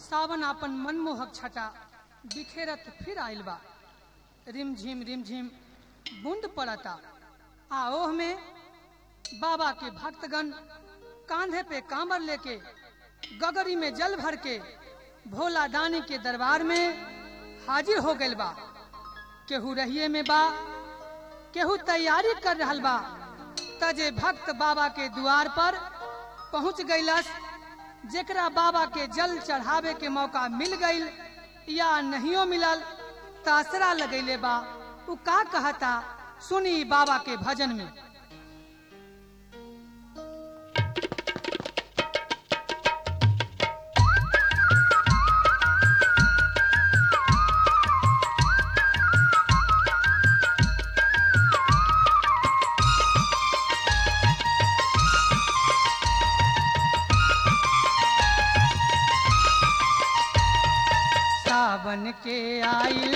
सावन आपन मनमोहक छटा बिखेरत फिर आइल बा रिमझिम रिमझिम बूंद पड़ता आ ओह में बाबा के भक्तगण कांधे पे कांबर लेके गगरी में जल भर के भोला दानी के दरबार में हाजिर हो गइल बा केहू रहिए में बा केहू तैयारी कर रहल बा तजे भक्त बाबा के द्वार पर पहुंच गइलस जेकरा बाबा के जल चढ़ावे के मौका मिल गइल या नहियो मिलल तासरा लगैले बा उ का कहता सुनी बाबा के भजन में सावन के आइल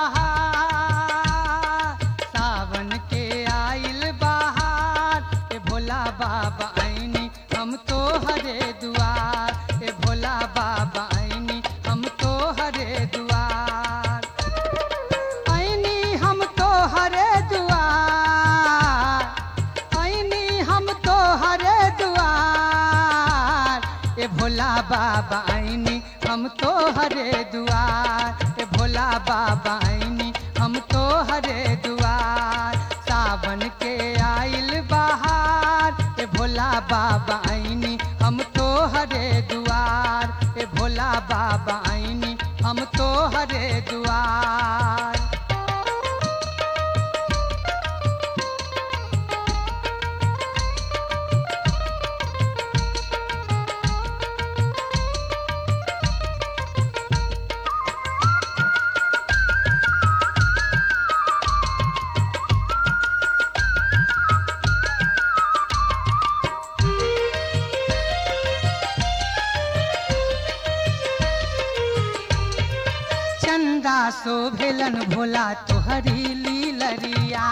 बहार सावन के आइल बहार ए भोला बाबा आईनी हम तो हरे दुआर ए भोला बाबा आईनी हम तो हरे दुआर आईनी हम तो हरे दुआर आईनी हम तो हरे दुआर ए भोला बाबा आईनी हम तो हरे दुआर ए भोला बाबा आईनी हम तो हरे दुआर सावन के आइल बहार ए भोला बाबा आईनी हम तो हरे दुआर ए भोला बाबा आईनी हम तो हरे दुआर चंदा शोभेलन भोला तोहरी लीलरिया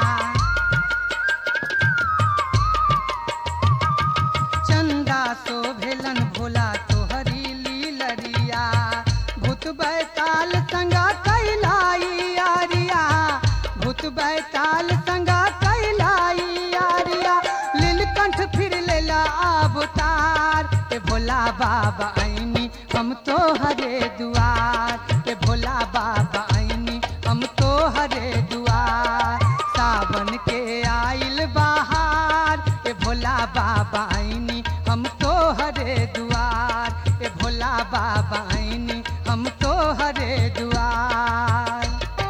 चंदा शोभेलन भोला तोहरी लीलरिया भूत बैताल संगा कैलाई आरिया भूत बैताल संगा कैलाई आरिया लीलकंठ फिर लेला अवतार ए भोला बाबा आईनी हम तो हरे दुआर ए भोला बाबा आईनी हम तो हरे दुआर सावन के आइल बहार ए भोला बाबा आईनी हम तो हरे दुआर ए भोला बाबा आईनी हम तो हरे दुआर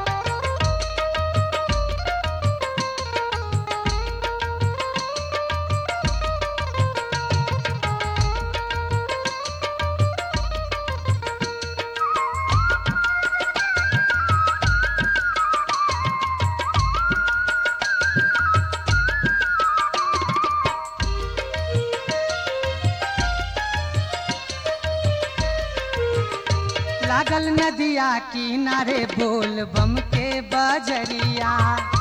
लागल नदिया किनारे बोल बम के बजरिया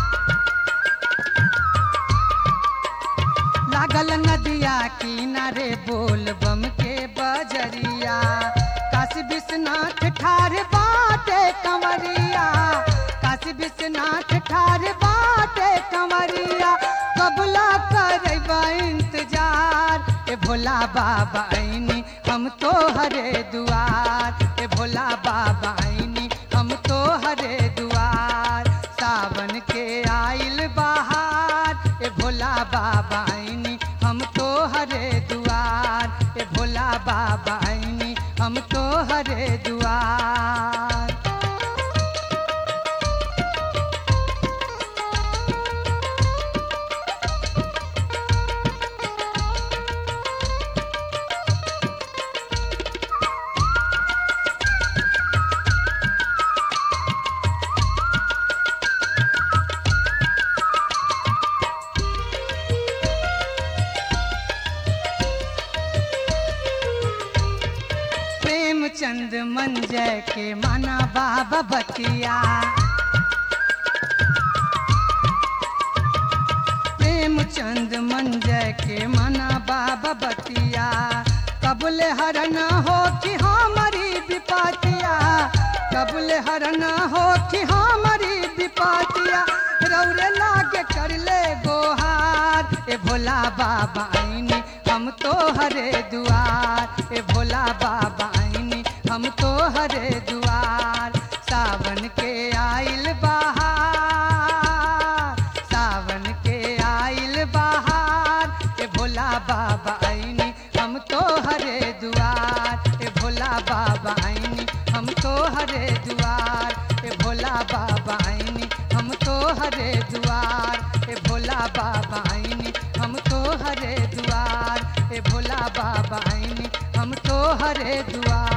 लागल नदिया किनारे बोल बम के बजरिया काशी विश्वनाथ ठार बाटे कंवरिया काशी विश्वनाथ ठार बाटे कंवरिया कबला करबा इंतजार ए भोला बाबा आईनी हम तो हरे दुआर ए भोला बाबा आईनी हम तो हरे दुआर सावन के आइल बहार ए भोला बाबा आईनी हम तो हरे दुआर ए भोला बाबा आईनी हम तो हरे दुआर प्रेमचंद मंजय के माना बाबा बतिया प्रेमचंद मंजय के माना बाबा बतिया कबले हरण हो कि हमारी विपा कबुल हरना हो कि हमारी विपातिया रौरे लागे कर ले गोहार ए भोला बाबा आईनी हम तो हरे दुआर ए भोला बाबा आईनी हम तो हरे दुआर सावन के आइल बहार सावन के आइल बहार ए भोला बाबा आईनी हम तो हरे दुआर ए भोला बाबा आईनी हम तो हरे दुआर ए भोला बाबा आईनी हम तो हरे दुआर ए भोला बाबा आईनी हम तो हरे दुआर ए भोला बाबा आईनी हम तो हरे दुआर